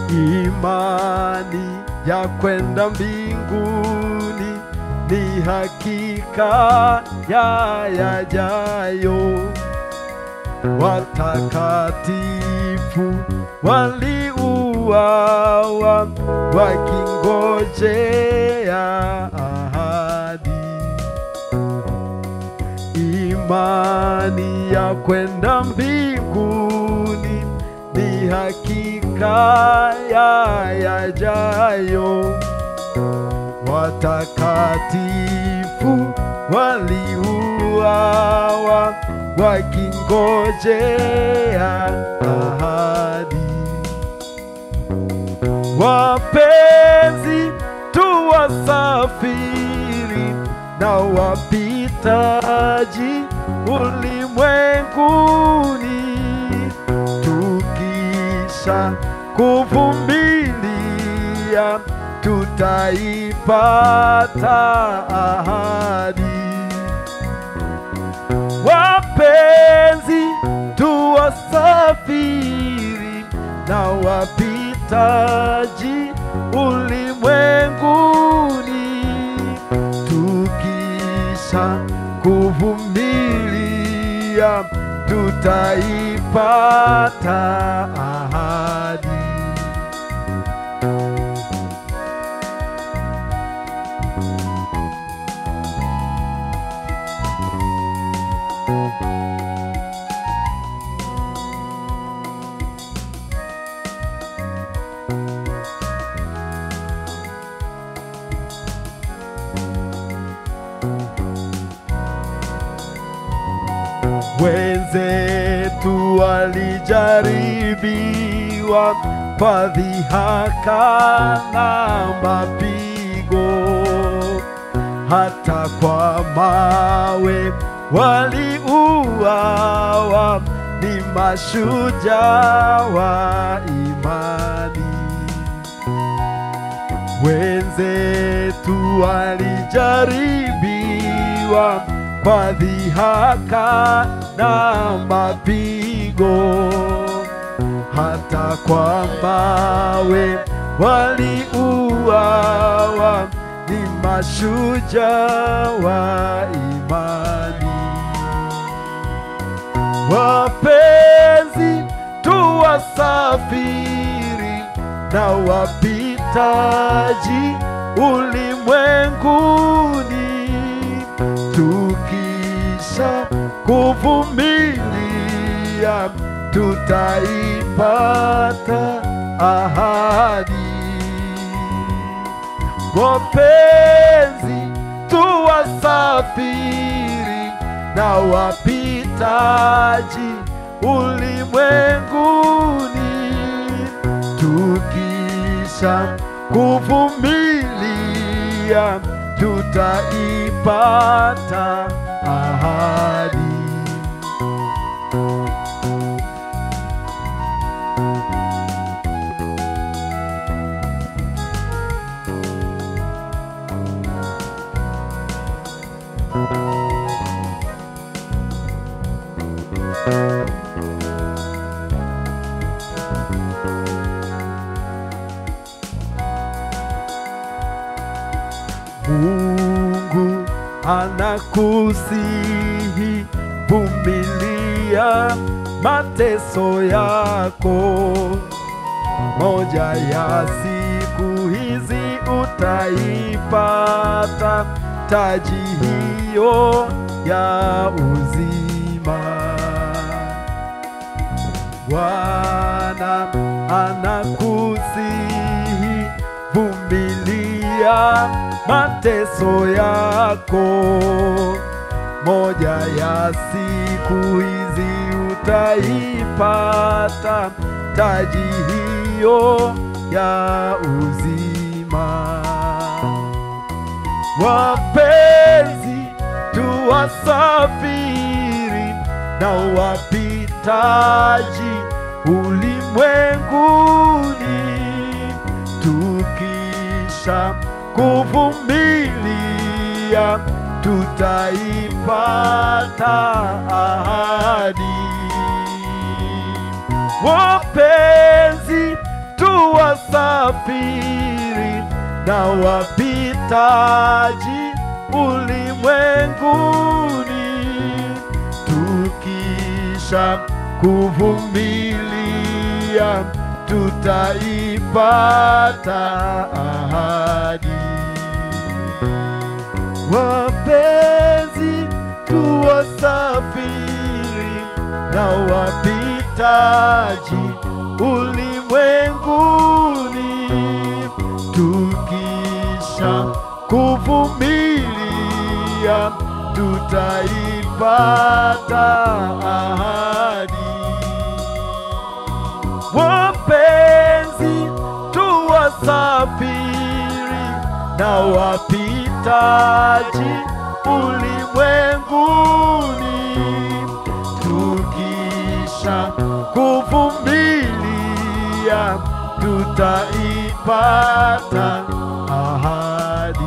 imani ya kwenda mbinguni ni hakika ya yajayo. Watakatifu waliuawa wakingojea ahadi imani ya kwenda mbinguni ni hakika ya yajayo. Watakatifu waliuawa wakingojea ahadi. Wapenzi tu wasafiri na wapitaji ulimwenguni, tukisha kuvumilia tutaipata ahadi. Wapenzi tu wasafiri na wapitaji ulimwenguni, tukisha kuvumilia tutaipata ahadi. Wenzetu walijaribiwa kwa dhihaka na mapigo, hata kwa mawe waliuawa, ni mashujaa wa imani. Wenzetu walijaribiwa kwa dhihaka na mapigo, hata kwa mawe waliuawa, ni mashujaa wa imani. Wapenzi tu wasafiri na wapitaji ulimwenguni, tukisha kuvumilia tutaipata ahadi. Wapenzi tu wasafiri na wapitaji ulimwenguni, tukisha kuvumilia tutaipata ahadi. Mungu anakusihi, vumilia mateso yako, moja ya siku hizi utaipata taji hiyo ya uzima. Bwana anakusihi, vumilia mateso yako, moja ya siku hizi utaipata taji hiyo ya uzima. Wapenzi tu wasafiri na wapitaji ulimwenguni, tukisha kuvumilia tutaipata ahadi. Wapenzi tu wasafiri na wapitaji ulimwenguni, tukisha kuvumilia tutaipata ahadi. Wapenzi tu wasafiri na wapitaji ulimwenguni, tukisha kuvumilia tutaipata ahadi. Wapenzi tu wasafiri na wapitaji ulimwenguni, tukisha kuvumilia tutaipata ahadi.